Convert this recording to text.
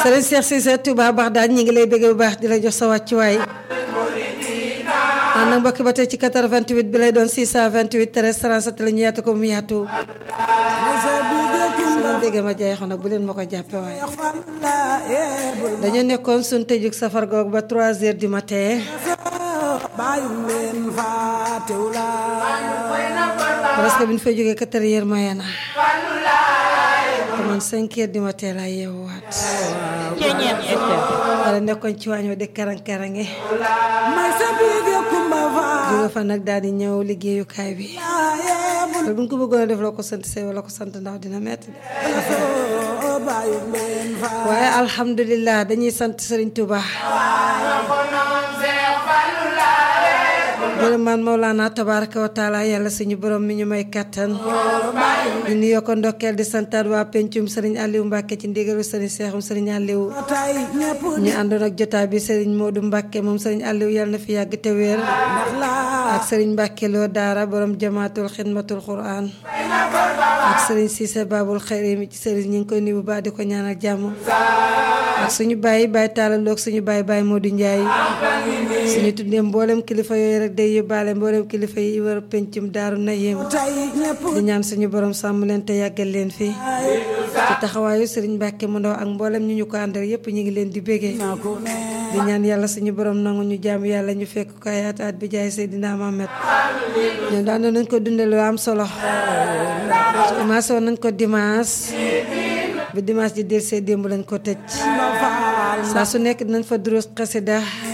Serigne Cheikh Cissé Touba baax daal ñi ngi lay bëgg bu baax di la jox sa wàccuwaay ànd ak mbokki ba tey ci 88 bi lay doon 628 13 37 la ñu yaatu ko mu yaatu sama dégg ma jeexoon nag bu leen ma ko jàppe waaye dañu nekkoon suñ tëjug safar goog ba 3 heures du matin presque bi ñu fay jógee 4 heures moyen na te man 5 heures du matin laa yeewuwaat wala nekkoon ci waañ wa di karang-karange jóge fa nag daal di ñëw liggéeyukaay bi te bu ñu ko bëggoon a def loo ko sant say wala ko sant ndaw dina metti de waaye alhamdulilah dañuy sant Serigne Touba gërëm man Mawlana tabaraka wa taala yàlla suñu borom mi ñu may kattan di nuyoo ko ndokkeel di santaat waa pencum Serigne Aliou Mbacke ci ndigalu Serigne Seexum Serigne Aliou ñu àndoon ak jotaay bi Serigne Modou Mbacke moom Serigne Aliou yàlla na fi yàgg te wér ak Serigne Mbacke loo daara borom jamaatul xidmatul quran ak Serigne Cissé Babul Xayri mi ci Serigne ñu ngi koy nuyu bu baax di ko ñaanal jàmm ak suñu bàyyi bàyyi taalaloog suñu bàyyi bàyyi Modou Ndiaye suñu tuddee mboolem kilifa yooyu rek day yóbbaale mboolem kilifa yi war pencum daaru na yéem di ñaan suñu borom sàmm leen te yàggal leen fii ci taxawaayu Serigne Mbacke mu ndaw ak mboolem ñu ñu ko àndal yépp ñu ngi leen di bégee di ñaan yàlla suñu borom nangu ñu jaam yàlla ñu fekk ko ay at at bi jaay Seydina Mohamed ñoom daan nañ ko dundee lu am solo commencé woon nañ ko dimanche bi dimanche ji del see démb lañ ko tëj saa su nekk dinañ fa durus xasida